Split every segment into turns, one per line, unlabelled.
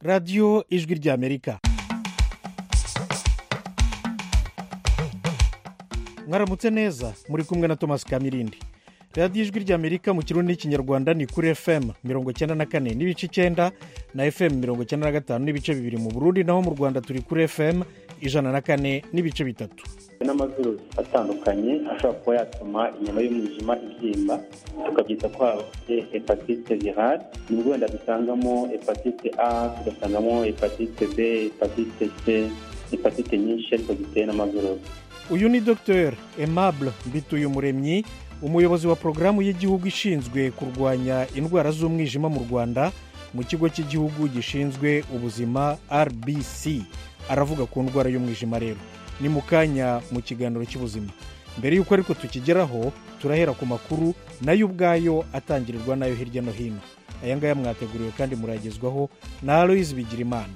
radiyo ijwi ry'amerika mwaramutse neza muri kumwe na thomas kamirindi radiyo ijwi ry'amerika mu kirundi n'ikinyarwanda ni kuri fm mirongo icyenda na kane n'ibice icyenda na fm mirongo icyenda na gatanu n'ibice bibiri mu burundi naho mu rwanda turi kuri fm ijana na kane n'ibice bitatu
n'amavirusi atandukanye ashobora kuba yatuma inyama y'umwijima ibyimba tukabyita ko habaye hepatite virale nibwo wenda dusangamo hepatite a tugasangamo hepatite b hepatite c hepatite nyinshi ariko ziteye n'amavirusi
uyu ni dr aimable mbituyumuremyi umuyobozi wa porogaramu y'igihugu ishinzwe kurwanya indwara z'umwijima mu rwanda mu kigo cy'igihugu gishinzwe ubuzima rbc aravuga ku ndwara y'umwijima rero ni mu kanya mu kiganiro cy'ubuzima mbere y'uko ariko tukigeraho turahera ku makuru nayo ubwayo atangirirwa nayo hirya no hino aya ngaya mwateguriwe kandi muragezwaho na aloyizi bigirimana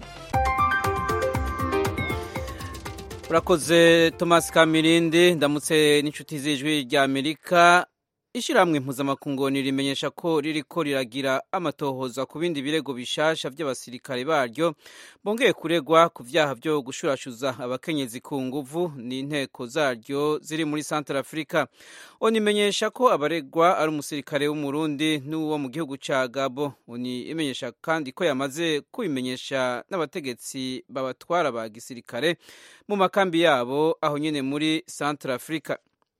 urakoze thomas kamirindi ndamutse n'inshuti z'ijwi rya amerika ishyirahamwe mpuzamakungu rimenyesha ko ririko riragira amatohoza ku bindi birego bishasha by'abasirikare baryo bongeye kuregwa ku byaha byo gushurashuza abakenyezi ku nguvu n'inteko zaryo ziri muri santara afurika unimenyesha ko abaregwa ari umusirikare w'umurundi n'uwo mu gihugu cya gabo uni imenyesha kandi ko yamaze kubimenyesha n'abategetsi babatwara ba gisirikare mu makambi yabo aho nyine muri santara afurika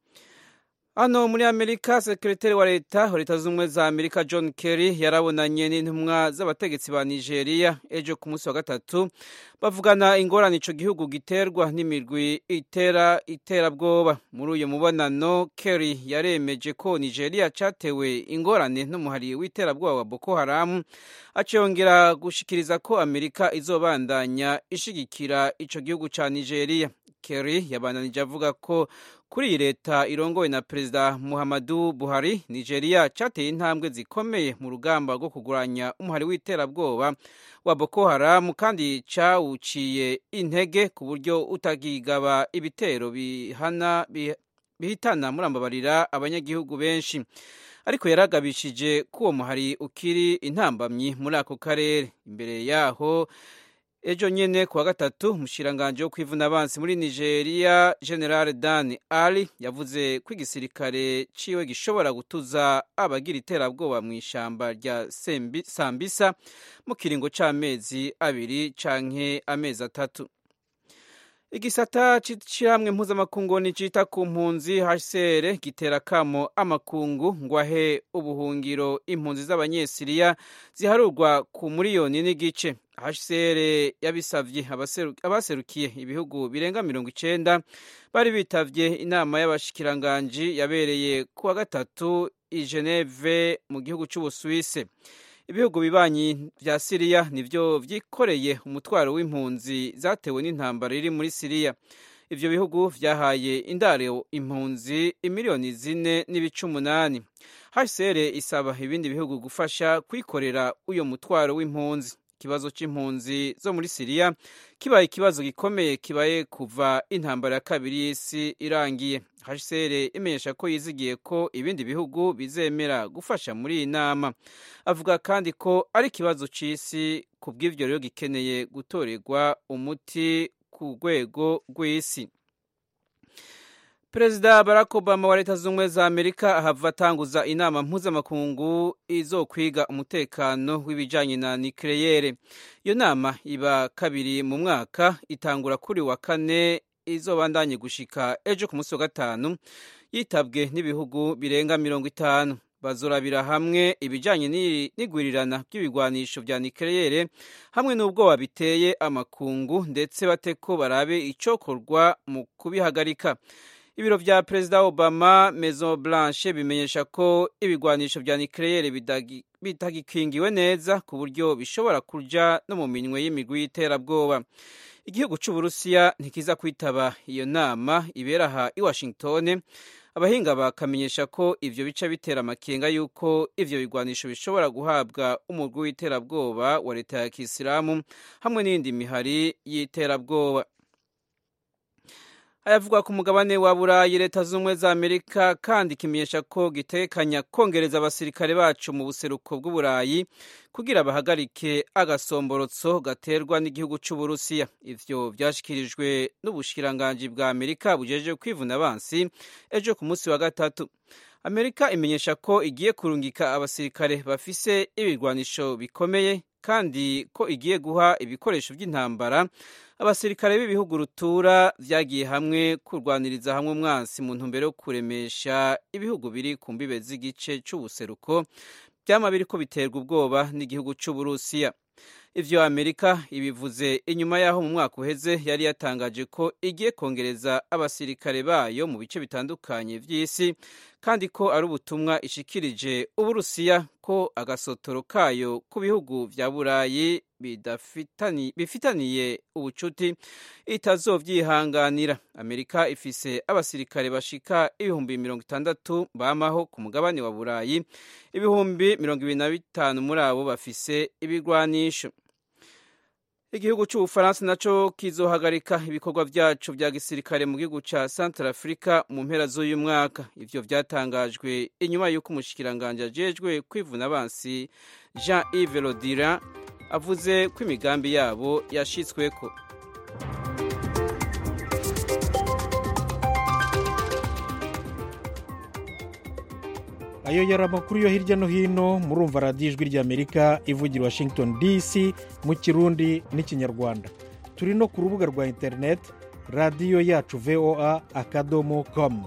hano muri amerika sekiriteri wa leta wa leta z'ubumwe za amerika john kerry yarabonanye n'intumwa z'abategetsi ba nigeria ejo ku munsi wa gatatu bavugana ingorane ico gihugu giterwa n'imirwi itera iterabwoba muri uyu mubonano kerry yaremeje ko nigeria catewe ingorane n'umuhari w'iterabwoba wa boko haramu aciyongera gushikiriza ko amerika izobandanya ishigikira ico gihugu ca nigeria kerry yabandanije avuga ko kuri iyi leta irongowe na perezida muhammadu buhari nigeria cyateye intambwe zikomeye mu rugamba rwo kurwanya umuhari w'iterabwoba wa boko haramu kandi cawuciye intege ku buryo utagigaba ibitero bihana bihitana murambabarira abanyagihugu benshi ariko yaragabishije ko uwo muhari ukiri intambamyi muri ako karere imbere yaho ejo nyene kuwa gatatu umushikiranganji wo kwivuna abansi muri nigeria general dan ali yavuze ko igisirikare ciwe gishobora gutuza abagira iterabwoba mu ishamba rya sambisa mu kiringo c'amezi abiri canke amezi atatu igisata c'ishirahamwe mpuzamakungu nicita ku mpunzi hcr gitera kamo amakungu ngo ahe ubuhungiro impunzi z'abanyesiriya ziharurwa ku miliyoni n'igice hcr yabisavye abaserukiye ibihugu birenga mirongo icenda bari bitavye inama y'abashikiranganji yabereye kuwa gatatu i geneve mu gihugu c'ubusuwise ibihugu bibanyi vya siriya nivyo vyikoreye umutwaro w'impunzi zatewe n'intambara iri muri siriya ivyo bihugu vyahaye indaro impunzi imiliyoni zine n'ibice umunani hcr isaba ibindi bihugu gufasha kwikorera uyo mutwaro w'impunzi ikibazo c'impunzi zo muri siriya kibaye ikibazo gikomeye kibaye kuva intambara ya kabiri y'isi irangiye hcr imenyesha ko yizigiye ko ibindi bihugu bizemera gufasha muri iyi nama avuga kandi ko ari ikibazo c'isi ku bw'ivyo rero gikeneye gutorerwa umuti ku rwego rw'isi perezida barack obama wa leta z'ubumwe za amerika ahava atanguza inama mpuzamakungu izokwiga umutekano w'ibijanye na nikeleyere iyo nama iba kabiri mu mwaka itangura kuri wa kane izobandanye gushika ejo ku munsi wa gatanu yitabwe n'ibihugu birenga mirongo itanu bazorabira hamwe ibijanye n'igwirirana ry'ibigwanisho vya nikeleyere hamwe n'ubwoba biteye amakungu ndetse bate ko barabe icokorwa mu kubihagarika ibiro vya perezida obama maison blanche bimenyesha ko ibigwanisho vya nikeleyere bitagikingiwe neza ku buryo bishobora kuja no mu minwe y'imigwi y'iterabwoba igihugu c'uburusiya ntikiza kwitaba iyo nama ibera aha i washington abahinga bakamenyesha ko ivyo bica bitera amakenga y'uko ivyo bigwanisho bishobora guhabwa umugwi w'iterabwoba wa leta ya kisilamu hamwe n'iyindi mihari y'iterabwoba ayavugwa ku mugabane wa burayi leta z'ubumwe za amerika kandi kimenyesha ko gitekanya kongereza abasirikare bacu mu buseruko bw'uburayi kugira bahagarike agasomborotso gaterwa n'igihugu cy'uburusiya ivyo vyashikirijwe n'ubushikiranganji bwa amerika bujeje kwivuna abansi ejo ku munsi wa gatatu amerika imenyesha ko igiye kurungika abasirikare bafise ibirwanisho bikomeye kandi ko igiye guha ibikoresho by'intambara abasirikare b'ibihugu rutura vyagiye hamwe kurwaniriza hamwe umwansi mu ntumbero yo kuremesha ibihugu biri ku mbibe z'igice c'ubuseruko vyama biriko biterwa ubwoba n'igihugu c'uburusiya ivyo amerika ibivuze inyuma y'aho mu mwaka uheze yari yatangaje ko igiye kongereza abasirikare bayo mu bice bitandukanye vy'isi kandi ko ari ubutumwa ishikirije uburusiya ko agasotoro kayo ku bihugu vya burayi bifitaniye ubucuti itazovyihanganira amerika ifise abasirikare bashika ibihumbi mirongo itandatu bamaho ku mugabane wa burayi ibihumbi mirongo ibiri na bitanu muri abo bafise ibigwanisho igihugu cy'ubufaransa naco kizohagarika ibikorwa vyacu vya gisirikare mu gihugu ca central africa mu mpera z'uyu mwaka ivyo vyatangajwe inyuma y'uko umushikiranganji ajejwe kwivuna abansi jean yves rodira avuze ko imigambi yabo yashitsweko
ayo yari amakuru yo hirya no hino murumva radiyo ijwi ry'amerika ivugira washington dc mu kirundi n'ikinyarwanda turi no ku rubuga rwa interineti radiyo yacu voa akadomo komu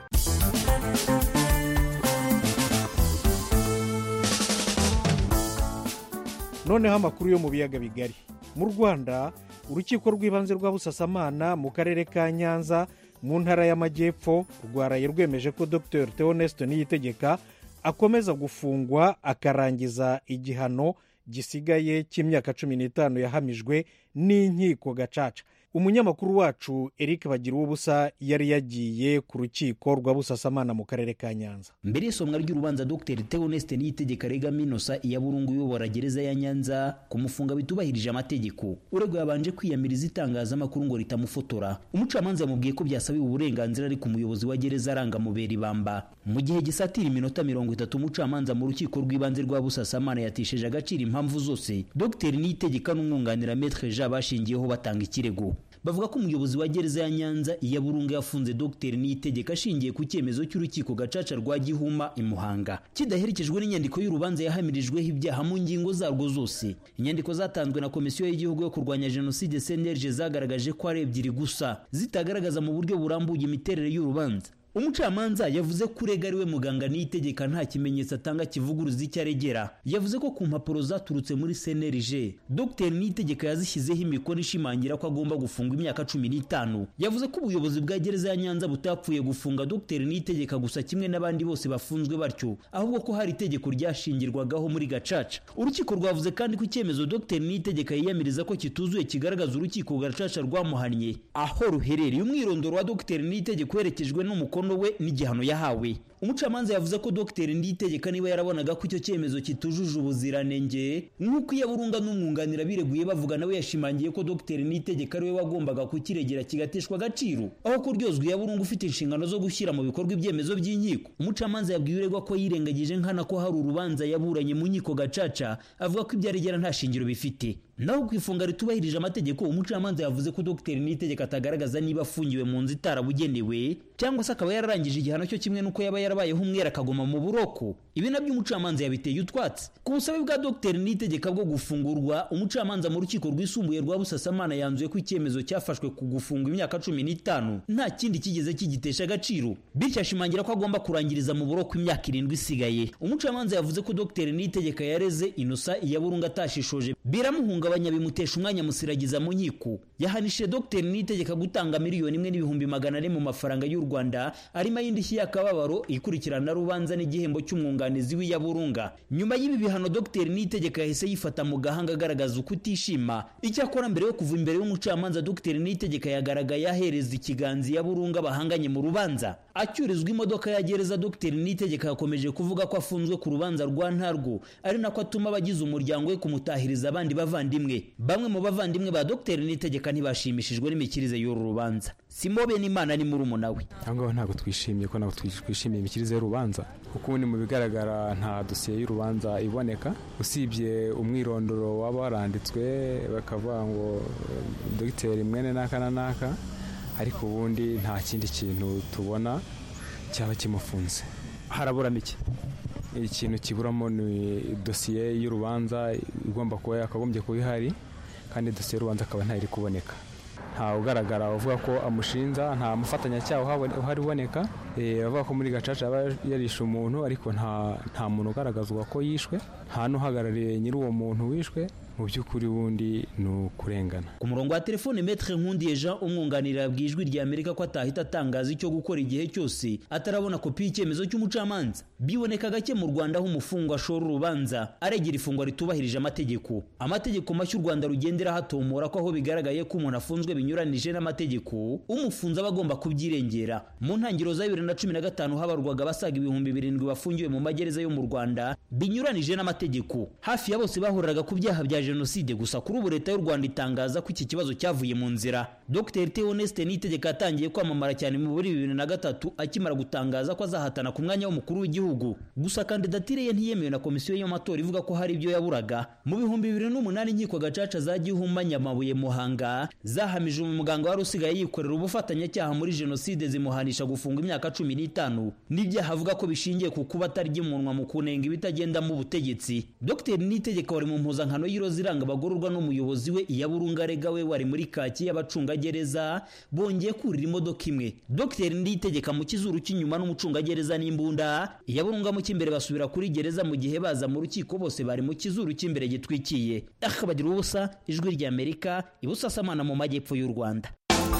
noneho amakuru yo mu biyaga bigari mu rwanda urukiko rw'ibanze rwa busasamana mu karere ka nyanza mu ntara y'amajyepfo rwaraye rwemeje ko dr theoneste niyitegeka akomeza gufungwa akarangiza igihano gisigaye cy'imyaka cumi n'itanu yahamijwe n'inkiko gacaca umunyamakuru wacu eric bagira ubusa yari yagiye ku rukiko rwa busasamana mu karere ka nyanza
mbere y'isomwa ry'urubanza dr theoneste niyitegeka rega minosa iya burungu uyobora gereza ya nyanza kumufunga bitubahirije amategeko uregwa yabanje kwiyamiriza itangazamakuru ngo ritamufotora umucamanza yamubwiye ko byasabiwe uburenganzira ari ku muyobozi wa gereza arangamubera ibamba mu gihe gisatira iminota mirongo itatu umucamanza mu rukiko rw'ibanze rwa busasamana yatesheje agaciro impamvu zose dr niyitegeka n'umwunganira metre jean bashingiyeho batanga ikirego bavuga ko umuyobozi wa gereza ya nyanza iya burungu yafunze dr niyitegeka ashingiye ku cyemezo cy'urukiko gacaca rwa gihuma i muhanga kidaherekejwe n'inyandiko y'urubanza yahamirijweho ibyaha mu ngingo zarwo zose inyandiko zatanzwe na komisiyo y'igihugu yo kurwanya jenoside cnlg zagaragaje ko ari ebyiri gusa zitagaragaza mu buryo burambuye imiterere y'urubanza umucamanza yavuze ko urega ariwe muganga niyitegeka nta kimenyetso atanga kivuguruza icyo aregera yavuze ko ku mpapuro zaturutse muri cnlg dr niyitegeka yazishyizeho imikono ishimangira ko agomba gufungwa imyaka cumi n'itanu yavuze ko ubuyobozi bwa gereza ya nyanza butapfuye gufunga dr niyitegeka gusa kimwe n'abandi bose bafunzwe batyo ahubwo ko hari itegeko ryashingirwagaho muri gacaca urukiko rwavuze kandi ko icyemezo dr niyitegeka yiyamiriza ko kituzuye kigaragaza urukiko gacaca rwamuhannye aho ruherereye umwirondoro wa dr niyitegeka uherekejwe n'umukono we n'igihano yahawe umucamanza yavuze ko dr nditegeka niba yarabonaga ko icyo cyemezo kitujuje ubuziranenge nk'uko iyo burunga n'umwunganira bireguye bavuga nawe yashimangiye ko dr nitegeka ariwe wagombaga kukiregera kigateshwa agaciro aho kuryozwa iya burungu ufite inshingano zo gushyira mu bikorwa ibyemezo by'inkiko umucamanza yabwiye uregwa ko yirengagije nkana ko hari urubanza yaburanye mu nkiko gacaca avuga ko ibyo aregera nta shingiro bifite naho ku ifunga ritubahirije amategeko umucamanza yavuze ko dr nitegeka atagaragaza niba afungiwe mu nzu itarabugenewe cyangwa se akaba yararangije igihano cyo kimwe n'uko yaba yarabayeho umwera akaguma mu buroko ibi nabyo umucamanza yabiteye utwatsi ku busabe bwa dr nitegeka bwo gufungurwa umucamanza mu rukiko rwisumbuye rwa busasamana yanzuye ko icyemezo cyafashwe ku gufungwa imyaka cumi n'itanu nta kindi kigeze kigitesha agaciro bityo ashimangira ko agomba kurangiriza mu buroko imyaka irindwi isigaye umucamanza yavuze ko dr nitegeka yareze inosa iyaburunga atashishoje biramuhungabanya bimutesha umwanya musiragiza mu nkiko yahanishije dr nitegeka gutanga miliyoni imwe n'ibihumbi magana ane mu mafaranga y'u rwanda arimo ay'indishyi y'akababaro ikurikirana rubanza n'igihembo cy'umwunganizi w'iyaburunga nyuma y'ibi bihano dr nitegeka yahise yifata mu gahanga agaragaza uko utishima icyakora mbere yo kuva imbere y'umucamanza dr nitegeka yagaragaye ahereza ikiganza iyaburunga bahanganye mu rubanza acyurizwa imodoka ya gereza dr nitegeka yakomeje kuvuga ko afunzwe ku rubanza rwa ntarwo ari nako atuma abagize umuryango we kumutahiriza abandi bavandimwe n'abavandimwe bamwe mu bavandimwe ba dr nitegeka ntibashimishijwe n'imikirize y'uru rubanza simobe n'imana ni murumuna we
cyangwa ntabwo twishimiye ko ntabwo twishimiye imikirize y'urubanza kuko ubundi mu bigaragara nta dosiye y'urubanza iboneka usibye umwirondoro waba waranditswe bakavuga ngo dogiteri mwene n'aka na n'aka ariko ubundi nta kindi kintu tubona cyaba kimufunze
haraburamo iki
ikintu kiburamo ni dosiye y'urubanza igomba kuba yakagombye kuba ihari kandi dosiye y'urubanza akaba ntayiri kuboneka nta ugaragara uvuga ko amushinja nta mufatanyacyaha uhari uboneka bavuga ko muri gacaca yaba yarishe umuntu ariko nta muntu ugaragazwa ko yishwe nta n'uhagarariye nyiri uwo muntu wishwe mu by'ukuri wundi ni ukurengana
ku murongo wa telefone metre nkundiye jean umwunganira bwijwi rya amerika ko atahita atangaza icyo gukora igihe cyose atarabona kopi y'icyemezo cy'umucamanza biboneka gake mu rwanda aho umufungwa ashora urubanza aregera ifungwa ritubahirije amategeko amategeko mashya u rwanda rugendera hatomora ko aho bigaragaye ko umuntu afunzwe binyuranije n'amategeko umufunze aba agomba kubyirengera mu ntangiriro za bibiri na cumi na gatanu habarwaga abasaga ibihumbi birindwi bafungiwe mu magereza yo mu rwanda binyuranije n'amategeko hafi ya bose bahuriraga ku byaha bya jenoside gusa kuri ubu leta y'u rwanda itangaza ko iki kibazo cyavuye mu nzira dr theoneste nitegeka yatangiye kwamamara cyane muri bibiri na gatatu akimara gutangaza ko azahatana ku mwanya w'umukuru w'igihugu gusa kandidatire ye ntiyemewe na komisiyo y'amatora ivuga ko hari ibyo yaburaga mu bihumbi bibiri n'umunani inkiko gacaca za gihuma nyamabuye muhanga zahamije umuganga wari usigaye yikorera ubufatanyacyaha muri jenoside zimuhanisha gufunga imyaka cumi n'itanu n'ibyaha avuga ko bishingiye ku kuba atarya umunwa mu kunenga ibitagenda mu butegetsi dr nitegeka wari mu mpuzankano y'iroza iranga abagororwa n'umuyobozi we iya burungarega we wari muri kaki y'abacungagereza bongeye kurira imodoka imwe dr nditegeka mu kizuru cy'inyuma n'umucungagereza n'imbunda iya burunga mu cy'imbere basubira kuri gereza mu gihe baza mu rukiko bose bari mu kizuru cy'imbere gitwikiye akabagira ubusa ijwi ry'amerika ibusasamana mu majyepfo y'u rwanda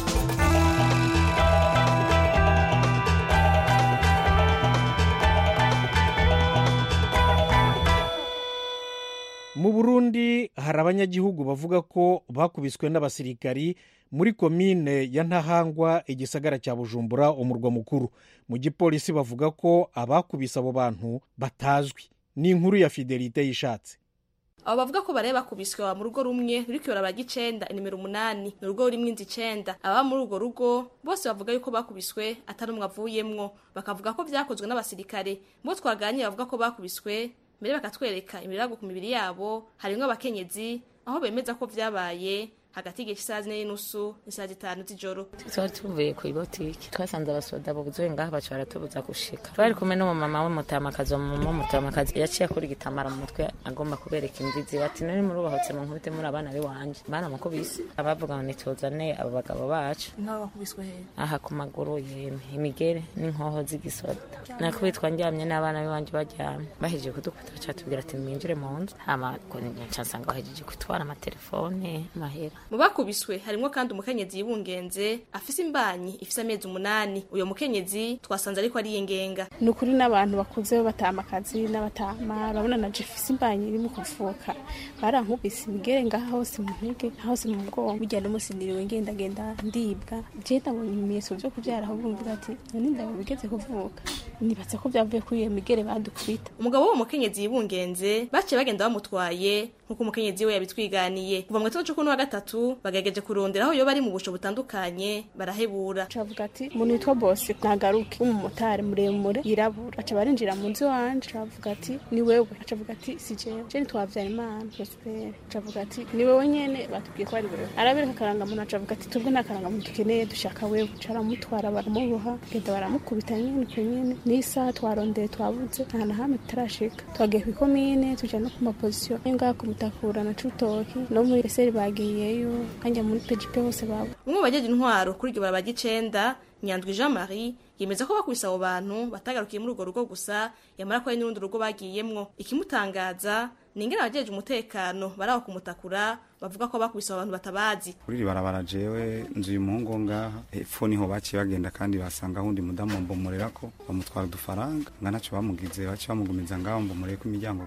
mu burundi hari abanyagihugu bavuga ko bakubiswe n'abasirikari muri komine ya ntahangwa igisagara cya bujumbura umurwa mukuru mu gipolisi bavuga ko abakubise abo bantu batazwi ni inkuru ya fidelite yishatse
abo bavuga ko bareba bakubiswe mu rugo rumwe ruri kuyobora icenda inimero umunani ni urugo rurimwo inzu icenda ababa muri urwo rugo bose bavuga yuko bakubiswe atari umwe avuyemwo bakavuga ko vyakozwe n'abasirikare bo twaganira bavuga ko bakubiswe mbere bakatwereka imirago ku mibiri yabo harimwo abakenyezi aho bemeza ko vyabaye hagati y'igihe cy'isaha zine n'inusu n'isaha zitanu z'ijoro
twari tuvuye ku ibotiki twasanze abasoda buzuye ngaha baca baratubuza gushika twari kumwe n'umumama w'umutamakazi umumama w'umutamakazi yaciye akora igitambara mu mutwe agomba kubereka imbizi bati nari murubahotse mu nkubite muri abana b'iwanje baramukubise abavuga ngo nituzane abo bagabo bacu
nk'abo bakubiswe he
aha ku maguru yemwe imigere n'inkoho z'igisoda nakubitwa ndyamye n'abana b'iwanje baryamye bahejeje kudukubita baca batubwira ati mwinjire mu nzu hama nca nsanga bahejeje kutwara amatelefone amahera
mu bakubiswe harimwo kandi umukenyezi yibungenze afise imbanyi ifise amezi umunani uyo mukenyezi twasanze ariko ari yengenga
ni ukuri n'abantu bakuze batama akazi n'abatama urabona na jefise imbanyi iri mu kuvuka barankubise imigere ngaha hose mu ntege hose mu bwonko burya n'umunsi niriwe ngendagenda ndibwa jewe ndabonye ibimenyetso vyo kuvyara ahubwo mvuga ati none ndabo bigeze kuvuka nibatse ko vyavuye kuri iyo migere badukubita
umugabo w'uwo mukenyezi yibungenze baciye bagenda bamutwaye nk'uko umukenyezi we yabitwiganiye kuva mu gitondo c'ukuni wa gatatu bagerageje kurondera aho yoba ari mu busho butandukanye barahebura
cavuga ati umuntu witwa bosi nagaruke w'umumotari muremure yirabura aca barinjira mu nzu iwanje cavuga ati ni wewe acavuga ati si jewe je nitwavyara imana prospere acavuga ati ni wewe nyene batubwiye ko ari wewe arabereka akarangamuntu acavuga ati tubwe nta karangamuntu dukeneye dushaka wewe caramutwara baramuboha genda baramukubita nyene uko nyene n'isaha twarondeye twabuze nta na hamwe tutarashika twagiye kw'ikomine tuja no ku mapozisiyo ngaha ku mutakura na cutoki no muri eseri bagiyeyo kanja muri pgp hose babo
umwe mu bajeje intwaro kuri iryo barabara ry'icenda nyandwi jean marie yemeza ko bakubise abo bantu batagarukiye muri urwo rugo gusa yamara ko hari n'urundi rugo bagiyemwo ikimutangaza ni ingene abajeje umutekano bari aho kumutakura bavuga ko bakubise abo bantu batabazi
kuri iri barabara jewe nzu uyu muhungu wo ngaha hepfo niho baciye bagenda kandi basanga ahundi mudamu mbomorera ko bamutwara udufaranga nga naco bamugize baciye bamugumiza ngaho mbomoreye ko imiryango gusa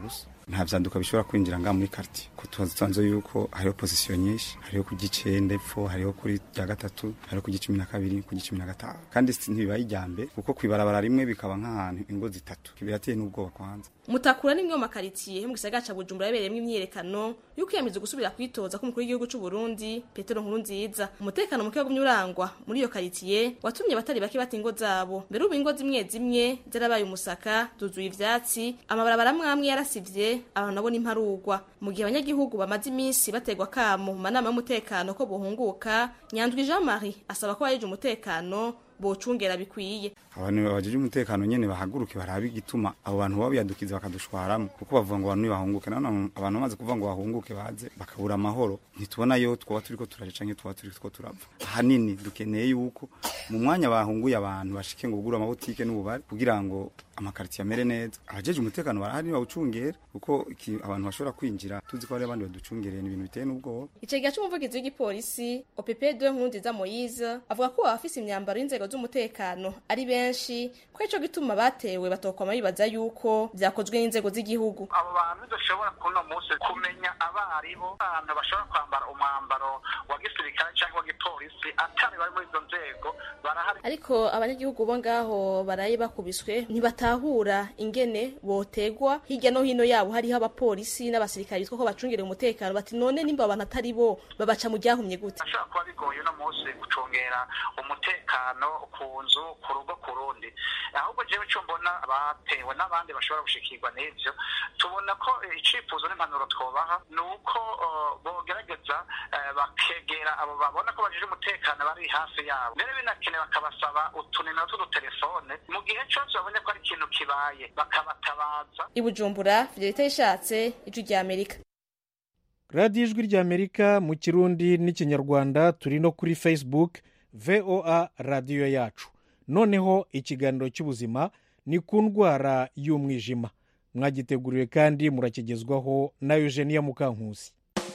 nta vyanduka bishobora kwinjira ngaha muri quartier ko tuzi yuko hariho position nyinshi hariho ku gicenda epfo hariho kuri rya gatatu hariho ku gicumi na kabiri ku gicumi na gatanu kandi ntibibaye ijyambe kuko kwibarabara rimwe bikaba nk'ahantu ingo zitatu birateye n'ubwoba kwanza
mutakura nimwe mu makaritsiye mu gisagara ca bujumbura yabereyemo imyiyerekano yuko yamize gusubira kwitoza k'umukuru w'igihugu c'u Burundi Petero Nkurunziza umutekano muke wagumye urangwa muri iyo karitsiye watumye abatari bake bata ingo zabo mbere ubu ingo zimwe zimwe zarabaye umusaka zuzuye ivyatsi amabarabara amwe yarasivye abantu nabo n'imparugwa mu gihe abanyagihugu bamaze iminsi bategwa kamo mu manama y'umutekano ko bohunguka Nyandwi Jean Marie asaba ko bayeje umutekano bocungera bikwiye
abantu babajeje umutekano nyene bahaguruke barabe igituma abo bantu baba biyadukiza bakadushwaramo kuko bavuga ngo abantu bahunguke none abantu bamaze kuvuga ngo bahunguke baze bakabura amahoro ntitubona yo twaba turiko turaje canke twaba turiko turapfa ahanini dukeneye yuko mu mwanya bahunguye abantu bashike ngo bugure amabutike n'ububari kugira ngo amakaritiye amere neza abajeje umutekano barahari bawucungera kuko abantu bashobora kwinjira tuzi ko hari abandi baducungereye ibintu biteye n'ubwoba
icegera c'umuvugizi w'igipolisi OPP2 Nkurunziza Moise avuga ko abafise imyambaro y'inzego z'umutekano ari benshi ko ico gituma batewe batokoma bibaza yuko vyakozwe n'inzego z'igihugu
abo bantu dushobora kuno munsi kumenya abaribo abantu bashobora kwambara umwambaro wa gisirikare cyangwa wa gipolisi atari bari muri izo nzego barahari
ariko abanyagihugu bo ngaho baraye bakubiswe ntibatahura ingene botegwa hirya no hino yabo hariho abapolisi n'abasirikare bitwa ko bacungereye umutekano bati none nimba abantu atari bo babaca mu ryahumye gute
ashobora kuba bigoye uno munsi gucungera umutekano ku nzu ku rugo ku rundi ahubwo jewe ico mbona batewe n'abandi bashobora gushikirwa n'ivyo tubona ko icifuzo n'impanuro twobaha ni uko bogerageza bakegera abo babona ko bajije umutekano bari hafi yabo mbere binakenewe bakabasaba utunimero tw'udutelefone mu gihe cose babonye ko ari ikintu kibaye bakabatabaza
i bujumbura fidelite yishatse ijwi rya amerika
radiyo ijwi rya amerika mu kirundi n'ikinyarwanda turi no kuri facebook voa radiyo yacu noneho ikiganiro cy'ubuzima ni ku ndwara y'umwijima mwagiteguriwe kandi murakigezwaho na eugenia mukankusi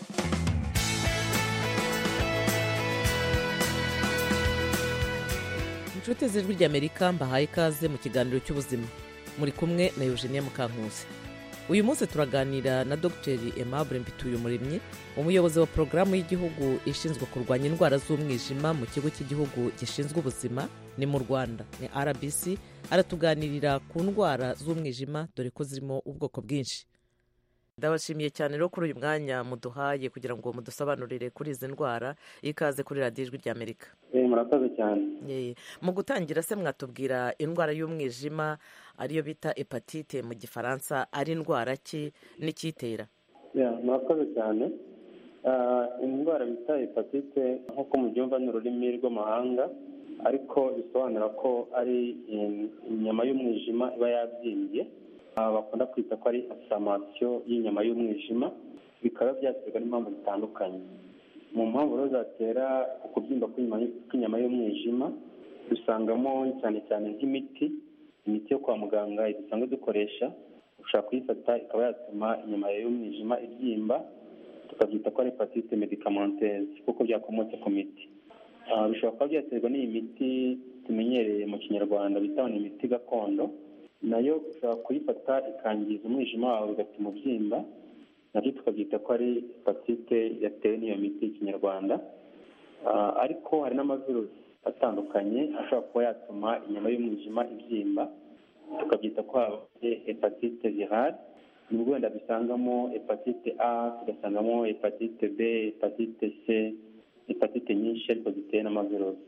inshuti z'ijwi ry'amerika mbahaye ikaze mu kiganiro cy'ubuzima muri kumwe na eugenia mukankusi uyu munsi turaganira na dogiteri aimable mbituyumuremyi umuyobozi wa porogaramu y'igihugu ishinzwe kurwanya indwara z'umwijima mu kigo cy'igihugu gishinzwe ubuzima ni mu rwanda ni rbc aratuganirira ku ndwara z'umwijima dore ko zirimo ubwoko bwinshi ndabashimiye cyane rero kuri uyu mwanya muduhaye kugira ngo mudusobanurire kuri izi ndwara ikaze kuri radiyo ijwi ry'amerika
murakoze cyane
mu gutangira se mwatubwira indwara y'umwijima ariyo bita hepatite mu gifaransa ari indwara ki n'icyitera
murakoze cyane indwara bita hepatite nk'uko mubyumva ni ururimi rw'amahanga ariko bisobanura ko ari inyama y'umwijima iba yabyimbye bakunda kwita ko ari asamasiyo y'inyama y'umwijima bikaba byaterwa n'impamvu zitandukanye mu mpamvu rero zatera ukubyimba kw'inyama y'umwijima dusangamo cyane cyane nk'imiti imiti yo kwa muganga dusanzwe dukoresha ushobora kuyifata ikaba yatuma inyama y'umwijima ibyimba tukabyita ko ari hepatite medikamenteze kuko byakomotse ku miti bishobora kuba byaterwa n'iyi miti tumenyereye mu kinyarwanda bita ni imiti gakondo nayo ushobora kuyifata ikangiza umwijima wawe bigatuma ubyimba nabyo tukabyita ko ari hepatite yatewe n'iyo miti y'ikinyarwanda ariko hari n'amavirusi atandukanye ashobora kuba yatuma inyama y'umwijima ibyimba tukabyita ko habaye hepatite virale nibwo wenda dusangamo hepatite a tugasangamo hepatite b hepatite c hepatite nyinshi ariko zitewe n'amavirusi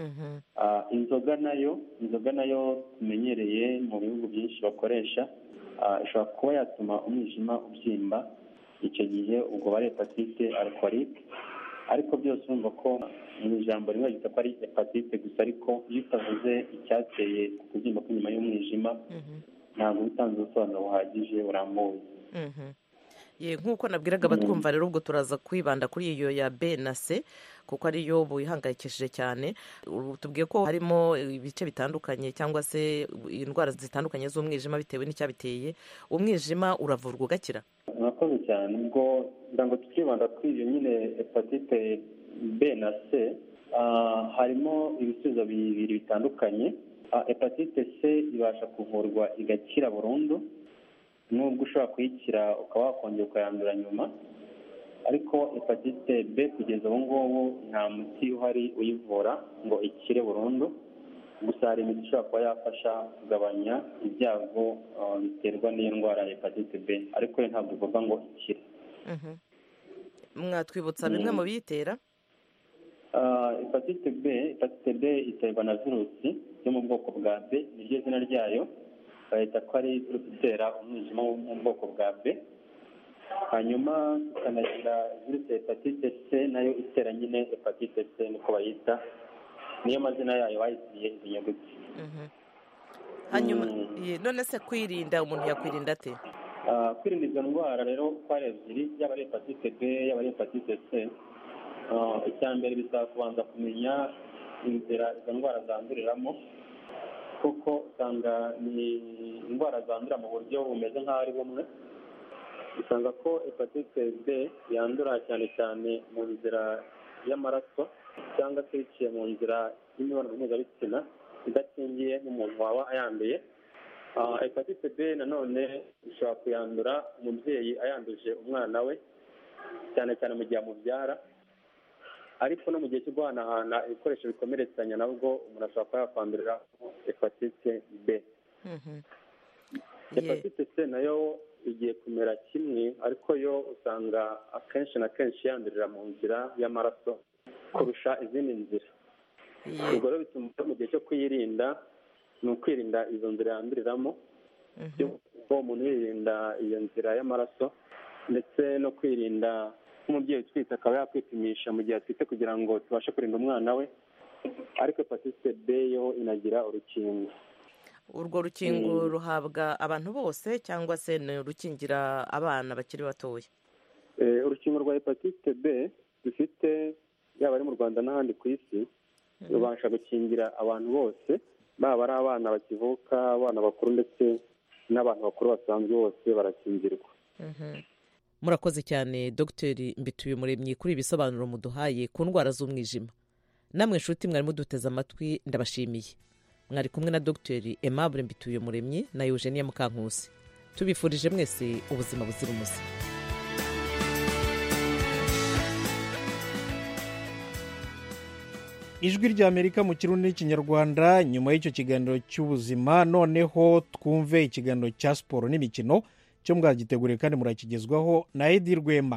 inzoga nayo inzoga nayo tumenyereye mu bihugu byinshi bakoresha ishobora kuba yatuma umwijima ubyimba icyo gihe ubwo bari hepatite alkorike ariko byose urumva ko mu ijambo rimwe ryita ko ari hepatite gusa ariko iyo utavuze icyateye kubyimba kw'inyuma y'umwijima ntabwo utanze ubusobanuro buhagije burambuye
nk'uko nabwiraga abatwumva rero ubwo turaza kwibanda kuri iyo ya b na c kuko ariyo buyihangayikishije cyane tubwiye ko harimo ibice bitandukanye cyangwa se indwara zitandukanye z'umwijima bitewe n'icyabiteye umwijima uravurwa ugakira
murakoze cyane ubwo kugira ngo tukibanda kuri iyo nyine hepatite b na c harimo ibisubizo bibiri bitandukanye hepatite c ibasha kuvurwa igakira burundu nubwo ushobora kuyikira ukaba wakongera ukayandura nyuma ariko hepatite b kugeza ubu ngubu nta muti uhari uyivura ngo ikire burundu gusa hari imiti ishobora kuba yafasha kugabanya ibyago uh, biterwa n'iyo ndwara ya hepatite b ariko yo ntabwo ivuga ngo ikire
Mhm. mwatwibutsa bimwe mu biyitera
Uh, hepatite b hepatite b iterwa na virusi yo mu bwoko bwa b niryo zina ryayo bahita ko ari virusi itera umwijima wo mu bwoko bwa b hanyuma tukanagira virusi ya hepatite c nayo itera nyine hepatite c niko bayita niyo mazina yayo bayisiye izi nyuguti
Mhm. hanyuma ye, none se kwirinda umuntu yakwirinda ate
Ah, kwirinda izo ndwara rero uko ari ebyiri yaba ari hepatite b yaba ari hepatite c Ah, icya mbere bisaba kubanza kumenya inzira izo ndwara zanduriramo kuko usanga ni indwara zandurira mu buryo bumeze nk'aho ari bumwe usanga ko hepatite b yandura cyane cyane mu nzira y'amaraso cyangwa se biciye mu nzira y'imibonano mpuzabitsina idakingiye n'umuntu waba ayanduye Ah, hepatite b nanone ishobora kuyandura umubyeyi ayanduje umwana we cyane cyane mu gihe amubyara ariko no mu gihe cyo guhanahana ibikoresho bikomeretsanya nabwo umuntu ashobora kuba yakwandurira hepatite b
Mhm.
hepatite c nayo igiye kumera kimwe ariko yo usanga akenshi na kenshi yandurira mu nzira y'amaraso kurusha izindi nzira
Ye.
ubwo rero bituma mu gihe cyo kuyirinda ni ukwirinda izo nzira yanduriramo
Mhm.
ko umuntu yirinda iyo nzira y'amaraso ndetse no kwirinda nk'umubyeyi utwite akaba yakwipimisha mu gihe atwite kugira ngo tubashe kurinda umwana we ariko hepatite b yo inagira urukingo
urwo rukingo ruhabwa abantu bose cyangwa se ni urukingira abana bakiri batoya
Eh, urukingo rwa hepatite b dufite yaba ari mu rwanda n'ahandi ku isi rubasha gukingira abantu bose baba ari abana bakivuka abana bakuru ndetse n'abantu bakuru basanzwe bose barakingirwa
Mhm. murakoze cyane dogiteri mbituye umuremyi kuri ibi bisobanuro muduhaye ku ndwara z'umwijima namwe nshuti mwari muduteze amatwi ndabashimiye mwari kumwe na dogiteri aimable mbituye umuremyi na eugenia mukankusi tubifurije mwese ubuzima buzira umuze
ijwi ry'amerika mu kirundi n'ikinyarwanda nyuma y'icyo kiganiro cy'ubuzima noneho twumve ikiganiro cya siporo n'imikino cyo mwagiteguriye kandi murakigezwaho na edi rwema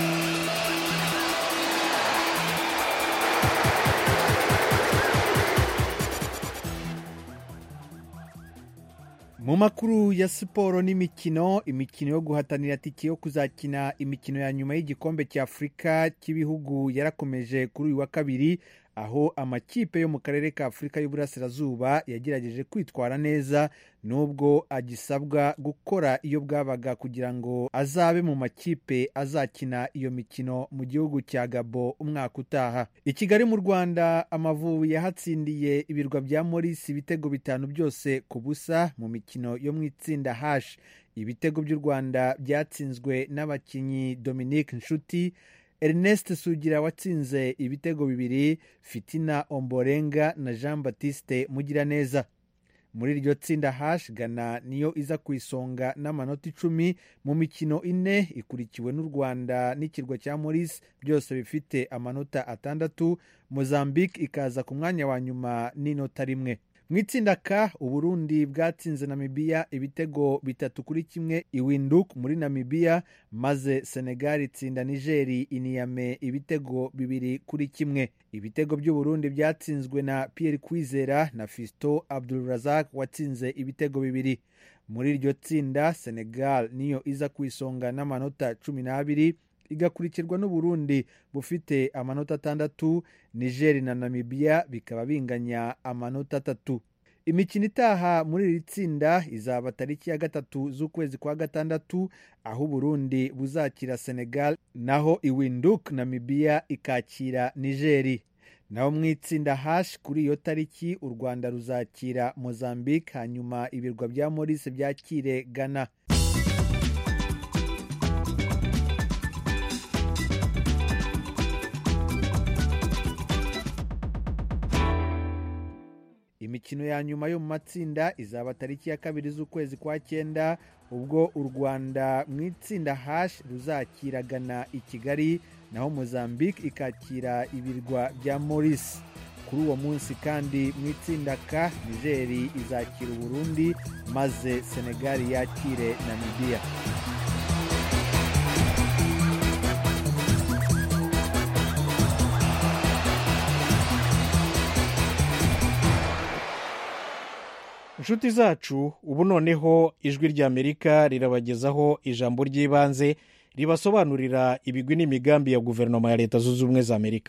mu makuru ya siporo n'imikino imikino yo guhatanira tike yo kuzakina imikino ya nyuma y'igikombe cya afurika cy'ibihugu yarakomeje kuri uyu wa kabiri aho amakipe yo mu karere ka afurika y'uburasirazuba yagerageje kwitwara neza nubwo agisabwa gukora iyo bwabaga kugira ngo azabe mu makipe azakina iyo mikino mu gihugu cya gabo umwaka utaha i kigali mu rwanda amavubi yahatsindiye ibirwa bya morisi ibitego bitanu byose ku busa mu mikino yo mu itsinda hashi ibitego by'u rwanda byatsinzwe n'abakinnyi dominique nshuti ernest sugira watsinze ibitego bibiri fitina omborenga na jean batiste mugiraneza muri iryo tsinda hash gana niyo iza ku isonga n'amanota icumi mu mikino ine ikurikiwe n'u rwanda n'ikirwa cya maurice byose bifite amanota atandatu mozambique ikaza ku mwanya wa nyuma n'inota rimwe mu itsinda ka uburundi bwatsinze namibiya ibitego bitatu kuri kimwe iwinduk muri namibiya maze senegal itsinda nigeri iniyame ibitego bibiri kuri kimwe ibitego by'uburundi byatsinzwe na pierre kwizera na fisto abdulrazak watsinze ibitego bibiri muri iryo tsinda senegal niyo iza ku isonga n'amanota cumi n'abiri igakurikirwa n'uburundi bufite amanota atandatu nigeri na namibiya bikaba binganya amanota atatu imikino itaha muri iri tsinda izaba tariki ya gatatu z'ukwezi kwa gatandatu aho uburundi buzakira senegal naho iwinduk namibiya ikakira nigeri naho mu itsinda hashi kuri iyo tariki u rwanda ruzakira mozambique hanyuma ibirwa bya maurice byakire ghana imikino imikino ya nyuma yo mu matsinda izaba tariki ya kabiri z'ukwezi kwa cyenda ubwo u rwanda mu itsinda hash ruzakiragana i kigali naho mozambique ikakira ibirwa bya maurice kuri uwo munsi kandi mu itsinda ka nigeri izakira uburundi maze senegali yakire namibiya
inshuti zacu ubu noneho ijwi ry'amerika rirabagezaho ijambo ry'ibanze ribasobanurira ibigwi n'imigambi ya guverinoma ya leta zunze ubumwe za amerika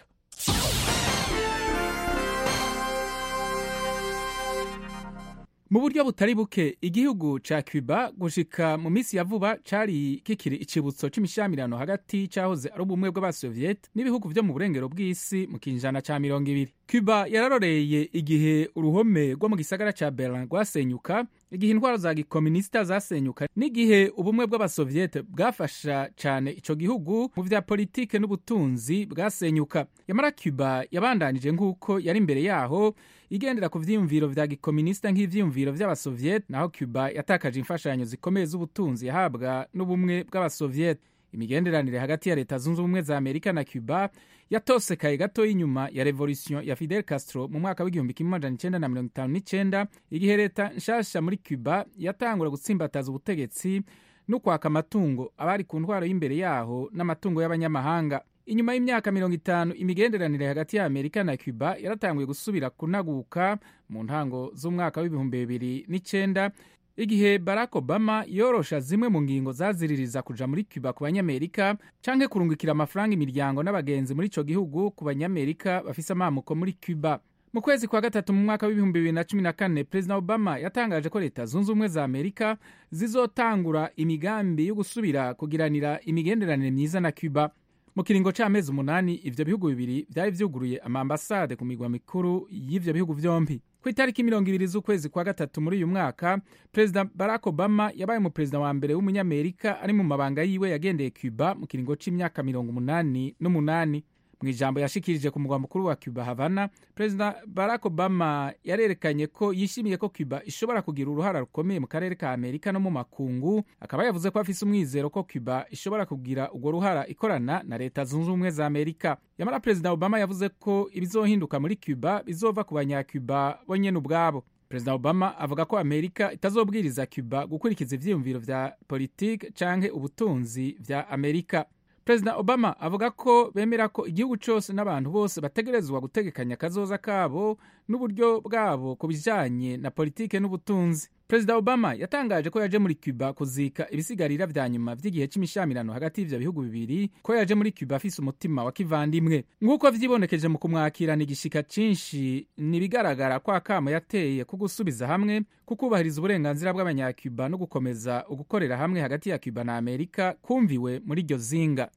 mu buryo butari buke igihugu ca cuba gushika mu minsi ya vuba cari kikiri icibutso c'imishyamirano hagati cahoze ari ubumwe bw'abasoviete n'ibihugu vyo mu burengero bw'isi mu kinjana ca mirongo ibiri cuba yararoreye igihe uruhome rwo mu gisagara ca berlin rwasenyuka igihe intwaro za gikominisita zasenyuka n'igihe ubumwe bw'abasoviete bwafasha cane ico gihugu mu vya politike n'ubutunzi bwasenyuka yamara cuba yabandanije nk'uko yari imbere yaho igendera ku vyiyumviro vya gikominisita nk'ivyiyumviro vy'abasoviete naho cuba yatakaje imfashanyo zikomeye z'ubutunzi yahabwa n'ubumwe bw'abasoviete imigenderanire hagati ya leta zunze ubumwe za amerika na cuba yatosekaye gato y'inyuma ya revolution ya fidel castro mu mwaka w'igihumbi kimwe amajana icenda na mirongo itanu n'icenda igihe leta nshasha muri cuba yatangura gutsimbataza ubutegetsi no kwaka amatungo abari ku ntwaro y'imbere yaho n'amatungo y'abanyamahanga inyuma y'imyaka mirongo itanu imigenderanire hagati ya amerika na cuba yaratanguye gusubira kunaguka mu ntango z'umwaka w'ibihumbi bibiri n'icenda igihe barack obama yorosha zimwe mu ngingo zaziririza kuja muri cuba ku banyamerika canke kurungikira amafaranga imiryango n'abagenzi muri ico gihugu ku banyamerika bafise amamuko muri cuba mu kwezi kwa gatatu mu mwaka w'ibihumbi bibiri na cumi na kane perezida obama yatangaje ko leta zunze ubumwe za amerika zizotangura imigambi yo gusubira kugiranira imigenderanire myiza na cuba mu kiringo c'amezi umunani ivyo bihugu bibiri vyari vyuguruye amambasade ku migwa mikuru y'ivyo bihugu vyompi ku itariki mirongo ibiri z'ukwezi kwa gatatu muri uyu mwaka perezida barack obama yabaye umuperezida wa mbere w'umunyamerika ari mu mabanga yiwe yagendeye cuba mu kiringo c'imyaka mirongo umunani n'umunani mu ijambo yashikirije ku mugwa mukuru wa cuba havana perezida barack obama yarerekanye ko yishimiye ko cuba ishobora kugira uruhara rukomeye mu karere ka amerika no mu makungu akaba yavuze ko afise umwizero ko cuba ishobora kugira urwo ruhara ikorana na leta zunze ubumwe za amerika yamara perezida obama yavuze ko ibizohinduka muri cuba bizova ku banyacuba bo nyene ubwabo perezida obama avuga ko amerika itazobwiriza cuba gukurikiza ivyiyumviro vya politike canke ubutunzi vya amerika perezida obama avuga ko bemera ko igihugu cyose n'abantu bose bategerezwa gutegekanya akazoza kabo n'uburyo bwabo ku bijanye na politike n'ubutunzi perezida obama yatangaje ko yaje muri cuba kuzika ibisigarira vya nyuma vy'igihe c'imishyamirano hagati y'ivyo bihugu bibiri ko yaje muri cuba afise umutima wa kivandimwe nk'uko vyibonekeje mu kumwakirana igishika cinshi nibigaragara ko akamo yateye ko gusubiza hamwe kukubahiriza uburenganzira bw'abanyacuba no gukomeza ugukorera hamwe hagati ya cuba na amerika kumviwe muri iryo zinga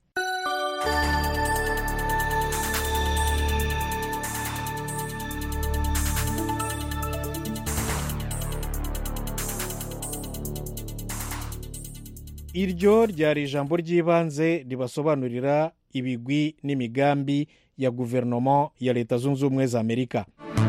iryo ryari ijambo ry'ibanze ribasobanurira ibigwi n'imigambi ya guverinoma ya leta zunze ubumwe za amerika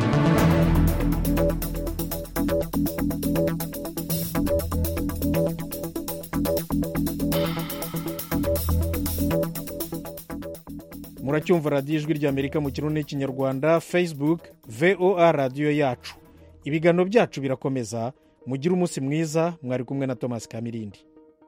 muracyumva radiyo ijwi ry'amerika mu kirundi n'ikinyarwanda facebook voa radiyo yacu ibiganiro byacu birakomeza mugire umunsi mwiza mwari kumwe na thomas kamirindi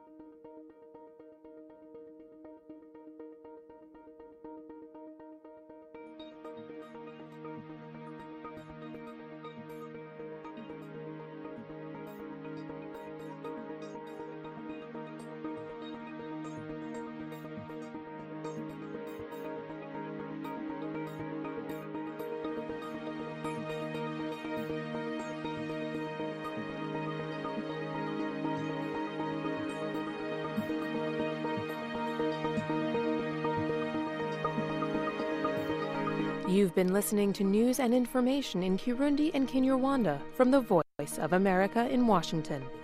You've been listening to news and information in Kirundi and Kinyarwanda from the Voice of America in Washington.